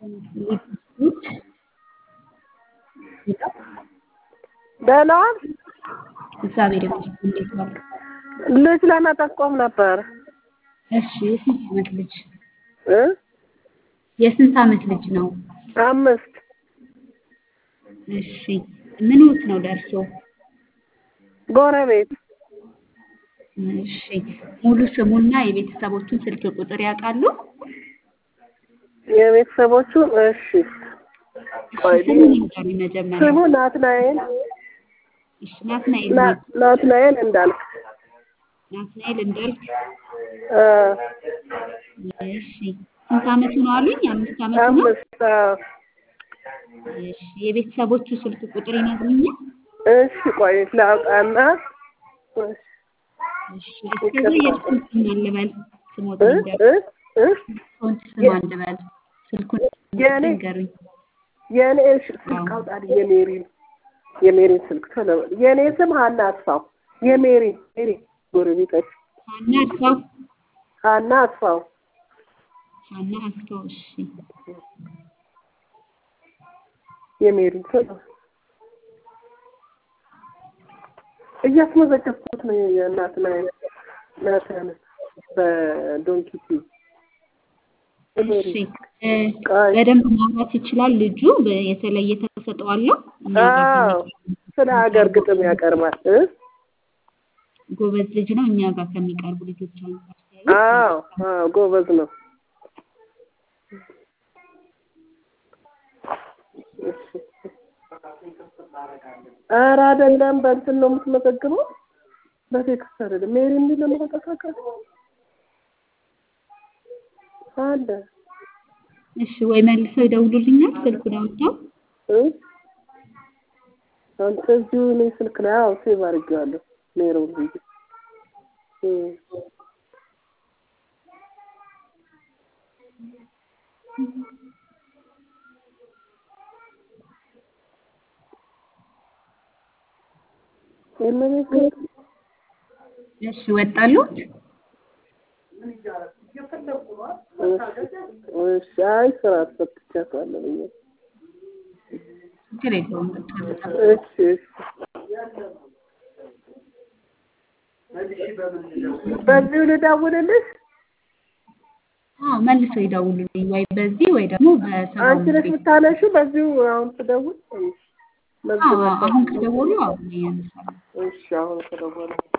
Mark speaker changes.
Speaker 1: ደህና ዋልክ?
Speaker 2: እግዚአብሔር ይመስገን። እንዴት ዋልክ?
Speaker 1: ልጅ ለመጠቆም ነበር።
Speaker 2: እሺ የስንት ዓመት ልጅ
Speaker 1: እ
Speaker 2: የስንት ዓመት ልጅ ነው?
Speaker 1: አምስት
Speaker 2: እሺ ምንዎት ነው ደርሶ?
Speaker 1: ጎረቤት
Speaker 2: እሺ ሙሉ ስሙና የቤተሰቦቹን ስልክ ቁጥር ያውቃሉ?
Speaker 1: የቤተሰቦቹ እሺ ቆይ
Speaker 2: እሺ ስሙን ይንገሩኝ መጀመሪያ።
Speaker 1: ስሙ ናትናኤል
Speaker 2: እሺ ናትናኤል
Speaker 1: ና-
Speaker 2: ማለት
Speaker 1: ናትናኤል እንዳልክ
Speaker 2: ናትናኤል እንዳልክ
Speaker 1: እ
Speaker 2: እሺ ስንት ዓመቱ ነው አሉኝ? አምስት ዓመቱ ነው?
Speaker 1: አምስት አዎ።
Speaker 2: እሺ የቤተሰቦቹ ስልክ ቁጥር ይነግሩኛል?
Speaker 1: እሺ ቆይ ላውጣና እሺ
Speaker 2: እሺ እስከዛ የእርሱን ስም አልበል ስሞት
Speaker 1: እ
Speaker 2: ይንገሩ።
Speaker 1: እ እ
Speaker 2: የእርሱን ስም አልበል ስልኩን
Speaker 1: የኔ
Speaker 2: ይንገሩኝ።
Speaker 1: የኔ እሺ ስልክ አውጣልኝ የሜሪን የሜሪን ስልክ ቶሎ በል። የኔ ስም ሀና አስፋው የሜሪ ሜሪ ጎረቤቶች
Speaker 2: ሀና አስፋው
Speaker 1: ሀና አስፋው
Speaker 2: ሀና አስፋው እሺ
Speaker 1: የሜሪን ቶሎ እያስመዘገብኩት ነው የእናትና ናትን በዶንኪቲ
Speaker 2: እሺ እ በደንብ ማውራት ይችላል ልጁ በ- የተለየ ተሰጥኦ አለው እኛ ጋር
Speaker 1: አዎ
Speaker 2: ከሚቀርቡ
Speaker 1: ስለ ሀገር ግጥም ያቀርባል እ
Speaker 2: ጎበዝ ልጅ ነው እኛ ጋር ከሚቀርቡ ልጆች አንጻር ሲያዩ
Speaker 1: አዎ አዎ ጎበዝ ነው እሺ ኧረ አይደለም በእንትን ነው የምትመዘግበው በቴክስት አይደለም ሜሪ የሚል ነው የምትንቀሳቀስ አለ
Speaker 2: እሺ ወይ መልሰው ይደውሉልኛል ስልኩን አውጥተው
Speaker 1: እ አንተ እዚሁ እኔ ስልክ ላይ አዎ ሴቭ አድርጌዋለሁ ሜሮን ብዬ እ የመሬት
Speaker 2: እሺ ወጣሉት
Speaker 1: እሺ አይ ስራ አስፈትቻታለሁ ብዬ
Speaker 2: ችግር የለውም ወጣሉት
Speaker 1: እሺ እሺ በዚሁ ልደውልልሽ
Speaker 2: አዎ መልሰው ይደውሉልኝ ወይ በዚህ ወይ ደግሞ በሰባ
Speaker 1: አንቺ ነሽ የምታነሺው በዚሁ አሁን ስደውል
Speaker 2: አዎ አሁን ከደወሉ አዎ እኔ አነሳለሁ
Speaker 1: እሺ አሁን ከደወለ